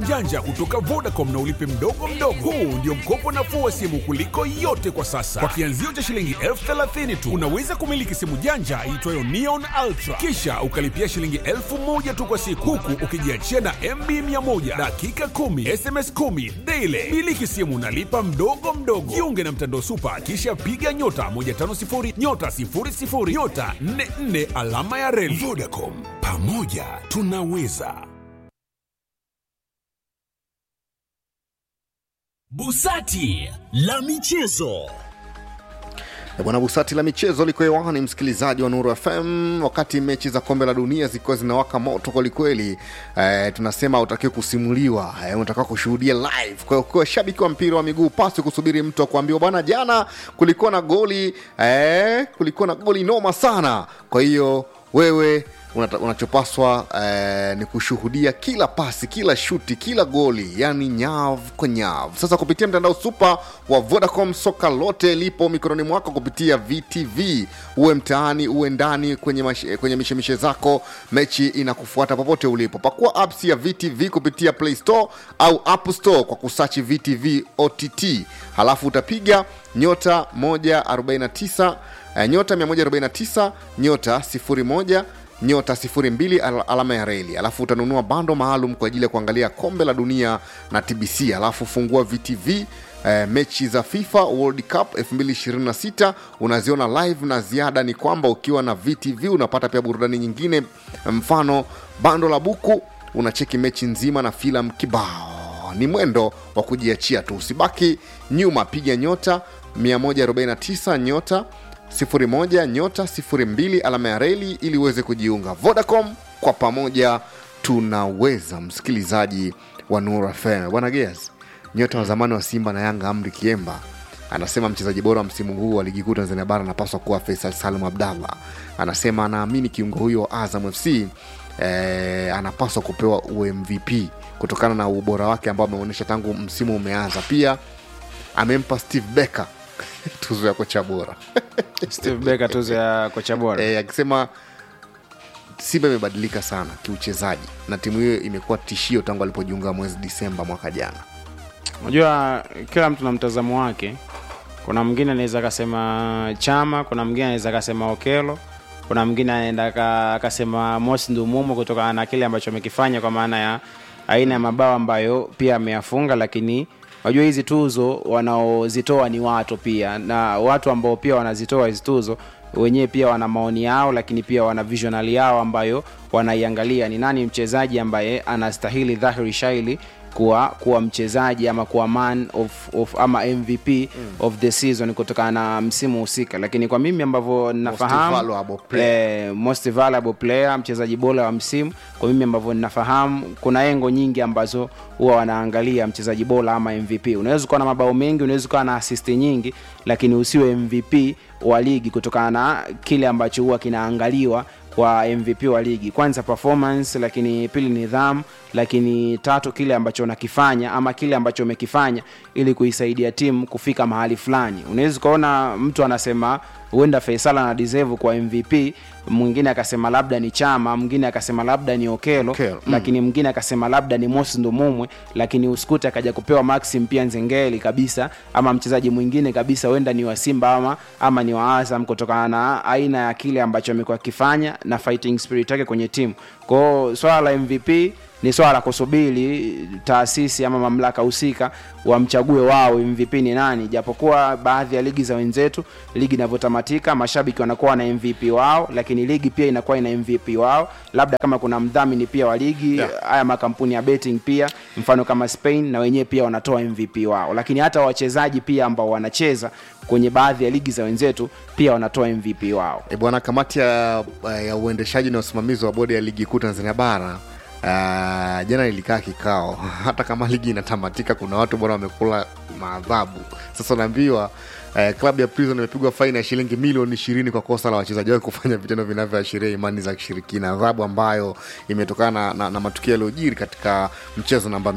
janja kutoka Vodacom na ulipe mdogo mdogo. Huu ndio mkopo nafuu wa simu kuliko yote kwa sasa. Kwa kianzio cha shilingi elfu thelathini tu unaweza kumiliki simu janja iitwayo Neon Ultra, kisha ukalipia shilingi elfu moja tu kwa siku, huku ukijiachia na MB 100 dakika 10 SMS 10 daily. Miliki simu nalipa mdogo mdogo. Jiunge na mtandao Super, kisha piga nyota 150 nyota 00 nyota 44 alama ya reli. Vodacom, pamoja tunaweza. Busati la michezo. E Bwana Busati la michezo liko hewani, msikilizaji wa Nuru FM, wakati mechi za kombe la dunia zikiwa zinawaka moto kwelikweli. E, tunasema utakiwe kusimuliwa, e, unatakiwa kushuhudia live. Kwa hiyo kwa shabiki wa mpira wa miguu, pasi kusubiri mtu akuambiwa bwana, jana kulikuwa na goli e, kulikuwa na goli noma sana. Kwa hiyo wewe unata- unachopaswa eh, ni kushuhudia kila pasi kila shuti kila goli yani nyav kwa nyav sasa kupitia mtandao supa wa vodacom soka lote lipo mikononi mwako kupitia vtv uwe mtaani uwe ndani kwenye, mash- kwenye mishemishe zako mechi inakufuata popote ulipo pakua apps ya vtv kupitia play store au app store kwa kusachi vtv ott halafu utapiga nyota 149 eh, nyota 149 nyota 01 nyota 02 al- alama ya reli alafu utanunua bando maalum kwa ajili ya kuangalia kombe la dunia na tbc alafu fungua vtv eh, mechi za fifa world cup 2026 unaziona live na ziada ni kwamba ukiwa na vtv unapata pia burudani nyingine mfano bando la buku unacheki mechi nzima na filamu kibao ni mwendo wa kujiachia tu usibaki nyuma piga nyota 149 nyota 01 nyota 02 alama ya reli ili uweze kujiunga vodacom kwa pamoja tunaweza msikilizaji wa Nuru FM bwana Geas nyota wa zamani wa Simba na Yanga Amri Kiemba anasema mchezaji bora wa msimu huu wa ligi kuu Tanzania bara anapaswa kuwa Faisal Salum Abdallah. Anasema anaamini kiungo huyo wa Azam FC eh, anapaswa kupewa UMVP kutokana na ubora wake ambao ameonyesha tangu msimu umeanza. Pia amempa Steve Becker tuzo ya kocha bora Steve Becker tuzo ya kocha bora eh, akisema Simba imebadilika sana kiuchezaji na timu hiyo imekuwa tishio tangu alipojiunga mwezi Disemba mwaka jana. unajua kila mtu na mtazamo wake kuna mwingine anaweza akasema chama kuna mwingine anaweza akasema okelo kuna mwingine anaenda aka- akasema mosi ndumumo kutokana na kile ambacho amekifanya kwa maana ya aina ya mabao ambayo pia ameyafunga lakini unajua hizi tuzo wanaozitoa ni watu pia na watu ambao pia wanazitoa hizi tuzo wenyewe pia wana maoni yao lakini pia wana visionali yao ambayo wanaiangalia ni nani mchezaji ambaye anastahili dhahiri shaili kuwa kuwa mchezaji ama kuwa man of, of ama mvp mm. of the season kutokana na msimu husika lakini kwa mimi ambavyo nafahamu valuable player. eh, most valuable player mchezaji bora wa msimu kwa mimi ambavyo ninafahamu kuna engo nyingi ambazo huwa wanaangalia mchezaji bora ama mvp unaweza ukawa na mabao mengi unaweza ukawa na asisti nyingi lakini usiwe mvp wa ligi kutokana na kile ambacho huwa kinaangaliwa kwa mvp wa ligi kwanza performance lakini pili nidhamu lakini tatu kile ambacho unakifanya ama kile ambacho umekifanya ili kuisaidia timu kufika mahali fulani unaweza ukaona mtu anasema huenda faisal ana deserve kwa mvp mwingine akasema labda ni chama mwingine akasema labda ni okelo Okelo, mm. lakini mwingine akasema labda ni mosi ndumumwe lakini usikute akaja kupewa maxim pia nzengeli kabisa ama mchezaji mwingine kabisa huenda ni wa simba ama, ama ni wa azam kutokana na aina ya kile ambacho amekuwa akifanya na fighting spirit yake kwenye timu kwao swala la mvp ni swala la kusubiri taasisi ama mamlaka husika wamchague wao mvp ni nani japokuwa baadhi ya ligi za wenzetu ligi inavyotamatika mashabiki wanakuwa na mvp wao lakini ligi pia inakuwa ina mvp wao labda kama kuna mdhamini pia wa ligi Yeah. haya makampuni ya betting pia mfano kama spain na wenyewe pia wanatoa mvp wao lakini hata wachezaji pia ambao wanacheza kwenye baadhi ya ligi za wenzetu pia wanatoa mvp wao E bwana, kamati ya, ya uendeshaji na usimamizi wa bodi ya ligi kuu Tanzania bara Uh, jana ilikaa kikao hata kama ligi inatamatika kuna watu bwana wamekula maadhabu sasa unaambiwa uh, klabu ya prison imepigwa faini ya shilingi milioni ishirini kwa kosa la wachezaji wake kufanya vitendo vinavyoashiria imani za kishirikina adhabu ambayo imetokana na, na, na matukio yaliyojiri katika mchezo namba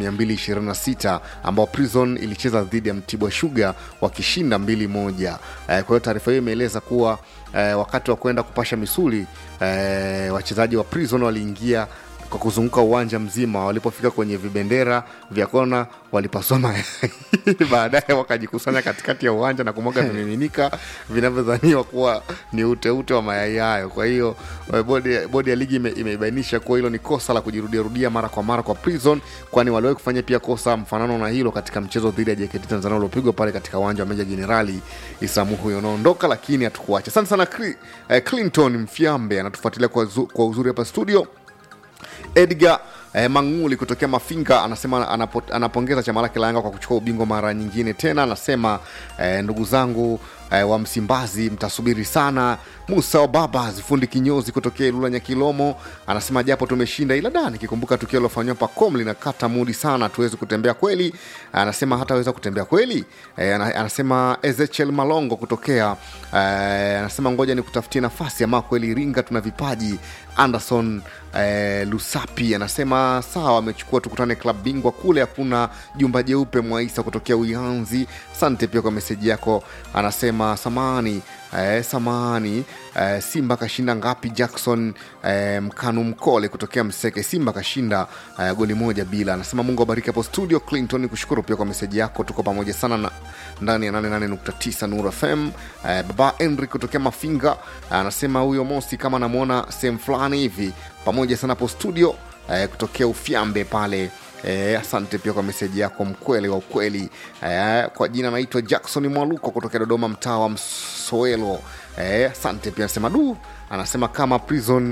226 ambao prison ilicheza dhidi ya mtibwa shuga wakishinda mbili moja uh, kwa hiyo taarifa hiyo imeeleza kuwa uh, wakati wa kwenda kupasha misuli uh, wachezaji wa prison waliingia kwa kuzunguka uwanja mzima walipofika kwenye vibendera vya kona walipasua mayai baadaye wakajikusanya katikati ya uwanja na kumwaga vimiminika vinavyodhaniwa kuwa ni uteute wa mayai hayo kwa hiyo eh, bodi, bodi ya ligi ime- imeibainisha kuwa hilo ni kosa la kujirudiarudia mara kwa mara kwa prison kwani waliwahi kufanya pia kosa mfanano na hilo katika mchezo dhidi ya jkt tanzania uliopigwa pale katika uwanja wa meja jenerali isamuhu unaondoka lakini hatukuacha asante sana Cli- eh, clinton mfyambe anatufuatilia kwa, zu, kwa uzuri hapa studio edgar eh, manguli kutokea mafinga anasema anapo, anapongeza chama lake la yanga kwa kuchukua ubingwa mara nyingine tena anasema eh, ndugu zangu eh, wa msimbazi mtasubiri sana musa obaba zifundi kinyozi kutokea ilula nyakilomo anasema japo tumeshinda ila da nikikumbuka tukio lilofanyiwa pacom linakata mudi sana tuwezi kutembea kweli anasema hataweza kutembea kweli eh, ana- anasema ezechiel malongo kutokea eh, anasema ngoja ni kutafutia nafasi ama kweli iringa tuna vipaji anderson eh, lusapi anasema sawa amechukua tukutane klab bingwa kule hakuna jumba jeupe mwaisa kutokea uyanzi asante pia kwa meseji yako anasema samani eh, samani eh, simba kashinda ngapi jackson eh, mkanu mkole kutokea mseke simba kashinda eh, goli moja bila anasema mungu abariki hapo studio clinton kushukuru pia kwa meseji yako tuko pamoja sana na ndani ya 88.9 nur fm eh, baba henry kutokea mafinga anasema huyo mosi kama anamwona sehemu fulani hivi pamoja sana hapo studio eh, kutokea ufyambe pale Eh, asante pia kwa meseji yako mkweli wa ukweli eh, kwa jina naitwa jackson mwaluko kutokea dodoma mtaa wa msoelo eh, asante pia anasema du anasema kama prison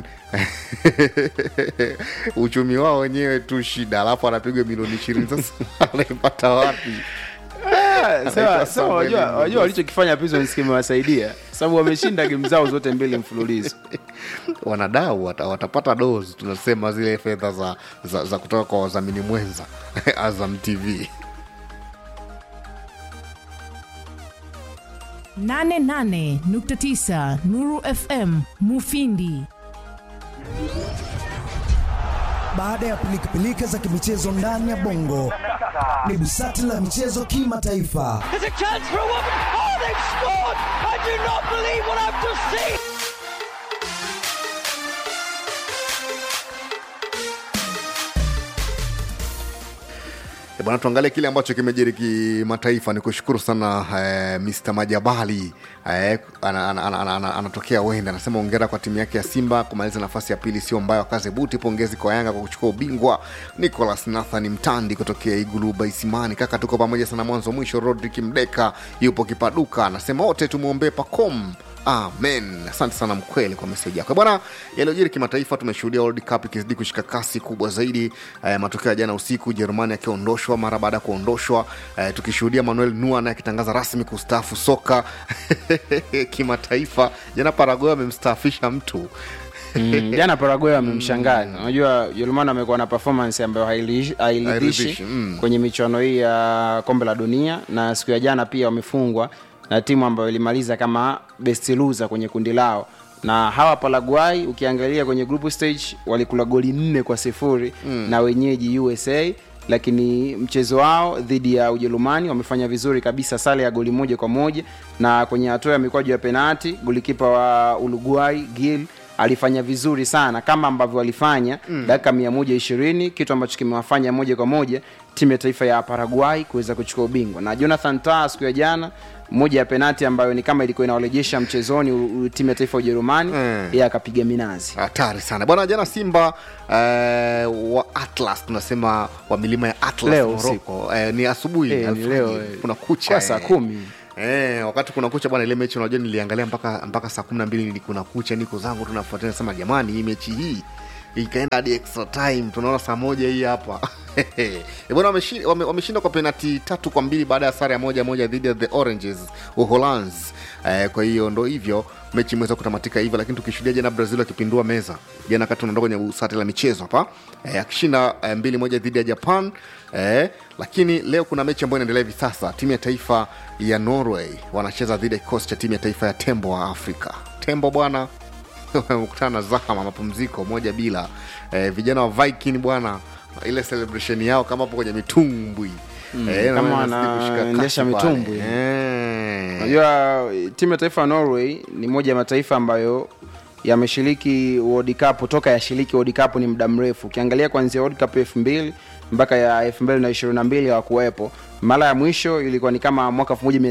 uchumi wao wenyewe tu shida alafu anapigwa milioni ishirini sasa anaipata wapi Ah, sawa, Anaitwa sawa, Samuel wajua Mbugu. wajua walichokifanya Prisons kimewasaidia sababu wameshinda game zao zote mbili mfululizo wanadau wata, watapata dozi tunasema zile fedha za, za, za kutoka kwa wadhamini mwenza azam tv 88.9 Nuru FM Mufindi. Baada ya pilikapilika za kimichezo ndani ya bongo, ni busati la michezo kimataifa. There's a chance for a woman. Oh, they've scored! I do not believe what I've just seen. Eh, bwana tuangalie kile ambacho kimejiri kimataifa ni kushukuru sana eh, mr majabali eh, ana- ana- ana- ana- ana- anatokea wenda anasema ongera kwa timu yake ya simba kumaliza nafasi ya pili sio mbaya wakaze buti pongezi kwa yanga kwa kuchukua ubingwa nicolas nathan mtandi kutokea igulu baisimani kaka tuko pamoja sana mwanzo mwisho rodrik mdeka yupo kipaduka anasema wote tumwombee pacom amen asante sana mkweli kwa meseji yako bwana yaliyojiri kimataifa tumeshuhudia world cup ikizidi kushika kasi kubwa zaidi eh, matokeo ya jana usiku jerumani akiondoshwa mara baada ya kuondoshwa eh, tukishuhudia manuel nua naye akitangaza rasmi kustaafu soka kimataifa jana paraguay amemstaafisha mtu Mm, jana Paraguay wamemshangaza. Unajua Ujerumani amekuwa na performance ambayo hailishi- Hairidhishi, hairidhishi mm. kwenye michuano hii ya kombe la dunia, na siku ya jana pia wamefungwa na timu ambayo ilimaliza kama best loser kwenye kundi lao na hawa Paraguay ukiangalia kwenye group stage walikula goli nne kwa sifuri mm. na wenyeji USA lakini mchezo wao dhidi ya Ujerumani wamefanya vizuri kabisa, sare ya goli moja kwa moja, na kwenye hatua ya mikwaju ya penati golikipa wa Uruguay Gil alifanya vizuri sana kama ambavyo walifanya mm. dakika mia moja ishirini kitu ambacho kimewafanya moja kwa moja timu ya taifa ya Paraguay kuweza kuchukua ubingwa na Jonathan Tah siku ya jana moja ya penati ambayo ni kama ilikuwa inawarejesha mchezoni u- u- timu ya taifa ya Ujerumani Mm. yeye akapiga minazi hatari sana bwana jana simba eh, wa atlas tunasema wa milima ya atlas Leo Morocco. eh, ni asubuhi Eh, ni alfajiri. leo, eh. kuna kucha Kwa saa eh. kumi. Eh, wakati kuna kucha bwana ile mechi unajua niliangalia mpaka mpaka saa kumi na mbili ni kuna kucha niko zangu tunafuatilia nasema jamani hii mechi hii ikaenda hadi extra time tunaona saa moja hii hapa Eh, bwana wameshi- wame- wameshinda kwa penati tatu kwa mbili baada ya sare ya moja moja dhidi ya the oranges uholanzi eh, kwa hiyo ndo hivyo mechi imeweza kutamatika hivyo lakini tukishuhudia jana brazil akipindua meza jana kati unaondoka kwenye usati la michezo hapa eh, akishinda eh, mbili moja dhidi ya japan eh, lakini leo kuna mechi ambayo inaendelea hivi sasa timu ya taifa ya norway wanacheza dhidi ya kikosi cha timu ya taifa ya tembo wa afrika tembo bwana wamekutana na zahama mapumziko moja bila eh, vijana wa viking bwana ile celebration yao kama hapo kwenye mitumbwi mm, kama wanaendesha mitumbwi. eh. unajua timu ya taifa ya Norway ni moja ya mataifa ambayo yameshiriki World Cup toka yashiriki World Cup ni muda mrefu. Ukiangalia kuanzia World Cup 2000 mpaka ya 2022 hawakuwepo. Mara ya mwisho ilikuwa ni kama mwaka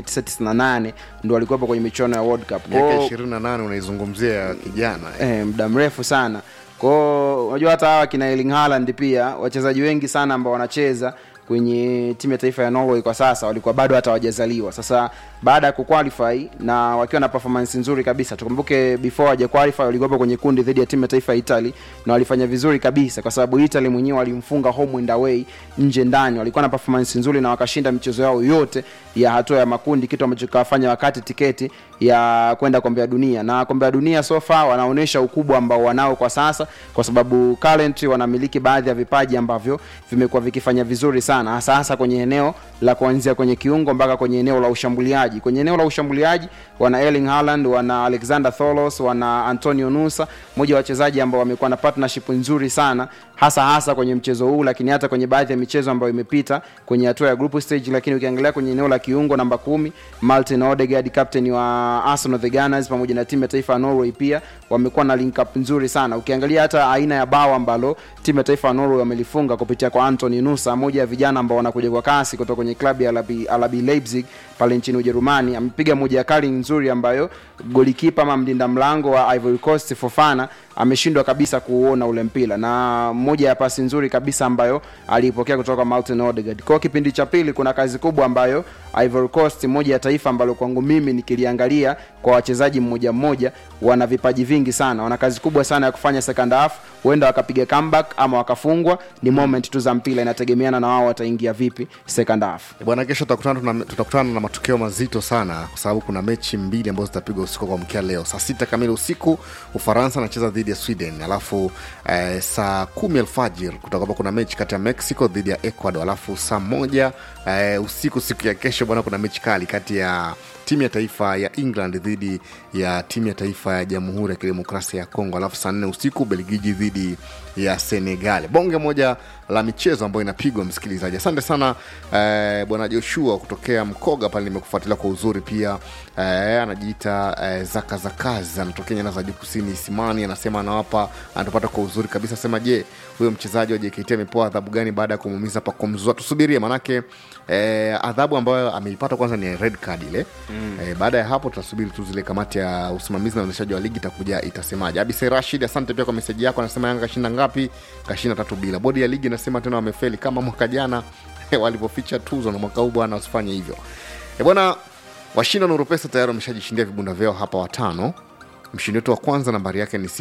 1998 ndo walikuwepo kwenye michuano ya World Cup. miaka Kwao- ishirini na nane unaizungumzia ya kijana eh. eh, muda mrefu sana kwao unajua hata hawa kina Erling Haaland pia wachezaji wengi sana ambao wanacheza kwenye timu ya taifa ya Norway kwa sasa walikuwa bado hata hawajazaliwa sasa baada ya kuqualify na wakiwa na performance nzuri kabisa tukumbuke before hawaja qualify walikuwa kwenye kundi dhidi ya timu ya taifa ya Italy na walifanya vizuri kabisa kwa sababu Italy mwenyewe walimfunga home and away nje ndani walikuwa na performance nzuri na wakashinda michezo yao yote ya hatua ya makundi kitu ambacho kawafanya wakati tiketi ya kwenda kombe la dunia na kombe la dunia so far wanaonyesha ukubwa ambao wanao kwa sasa kwa sababu currently wanamiliki baadhi ya vipaji ambavyo vimekuwa vikifanya vizuri sana hasa hasa kwenye eneo la kuanzia kwenye kiungo mpaka kwenye eneo la ushambuliaji kwenye eneo la ushambuliaji wana Erling Haaland wana Alexander Tholos wana Antonio Nusa mmoja wa wachezaji ambao wamekuwa na partnership nzuri sana hasa hasa kwenye mchezo huu lakini hata kwenye baadhi ya michezo ambayo imepita kwenye hatua ya group stage lakini ukiangalia kwenye eneo la kiungo namba kumi Martin Odegaard captain wa Arsenal the Gunners pamoja na timu ya taifa ya Norway pia wamekuwa na link up nzuri sana ukiangalia hata aina ya bao ambalo timu ya taifa ya Norway wamelifunga kupitia kwa Anthony Nusa moja ya vijana ambao wanakuja kwa kasi kutoka kwenye klabu ya RB, RB Leipzig pale nchini Ujerumani amepiga moja ya kali nzuri ambayo golikipa ama mlinda mlango wa Ivory Coast Fofana ameshindwa kabisa kuuona ule mpira na moja ya pasi nzuri kabisa ambayo aliipokea kutoka kwa Martin Odegaard. Kwa kipindi cha pili kuna kazi kubwa ambayo Ivory Coast, moja ya taifa ambalo kwangu mimi nikiliangalia kwa wachezaji mmoja mmoja, wana vipaji vingi sana, wana kazi kubwa sana ya kufanya second half, huenda wakapiga comeback ama wakafungwa. Ni moment tu za mpira, inategemeana na wao wataingia vipi second half. bwana kesho tutakutana tuna- tutakutana na matokeo mazito sana kwa sababu kuna mechi mbili ambazo zitapigwa usiku kwa mkia leo saa sita kamili usiku ufaransa anacheza dhidi ya sweden alafu eh, saa kumi alfajir kutakuwa kuna mechi kati ya mexico dhidi ya ecuador alafu saa moja eh, usiku siku ya kesho bwana kuna mechi kali kati ya timu ya taifa ya england dhidi ya timu ya taifa ya jamhuri ya kidemokrasia ya kongo alafu saa nne usiku belgiji dhidi ya senegal bonge moja la michezo ambayo inapigwa msikilizaji asante sana eh, bwana joshua kutokea mkoga pale nimekufuatilia kwa uzuri pia eh, anajiita eh, zaka za kazi anatokea nyanda za juu kusini isimani anasema anawapa anatupata kwa uzuri kabisa asema je huyo mchezaji wa jkt amepewa adhabu gani baada ya kumuumiza pakomzua tusubirie manake eh, adhabu ambayo ameipata kwanza ni red card ile mm. eh, baada ya hapo tutasubiri tu zile kamati ya usimamizi na uendeshaji wa ligi itakuja itasemaje abise rashid asante pia kwa meseji yako anasema yanga kashinda ngapi kashinda tatu bila bodi ya ligi inasema tena wamefeli kama mwaka jana walivyoficha tuzo na mwaka huu bwana wasifanye hivyo e bwana washinda nuru pesa tayari wameshajishindia vibunda vyao hapa watano mshindi wetu wa kwanza nambari yake ni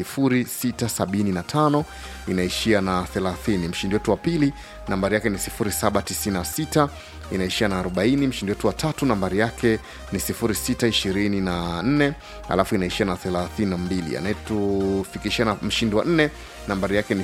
675 inaishia na 30 mshindi wetu wa pili nambari yake ni 796 inaishia na 40 mshindi wetu wa tatu nambari yake ni 624 alafu inaishia na 32 anayetufikishia na mshindi wa nne nambari yake ni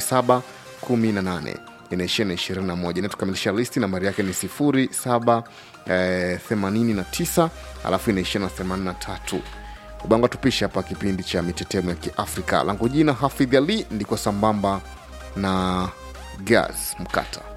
718 inaishia na 21 inatukamilisha listi nambari yake ni 07 eh, 89 alafu inaishia na 83 ubanga tupishe hapa kipindi cha mitetemo ya kiafrika langu jina hafidh ali ndiko sambamba na gas mkata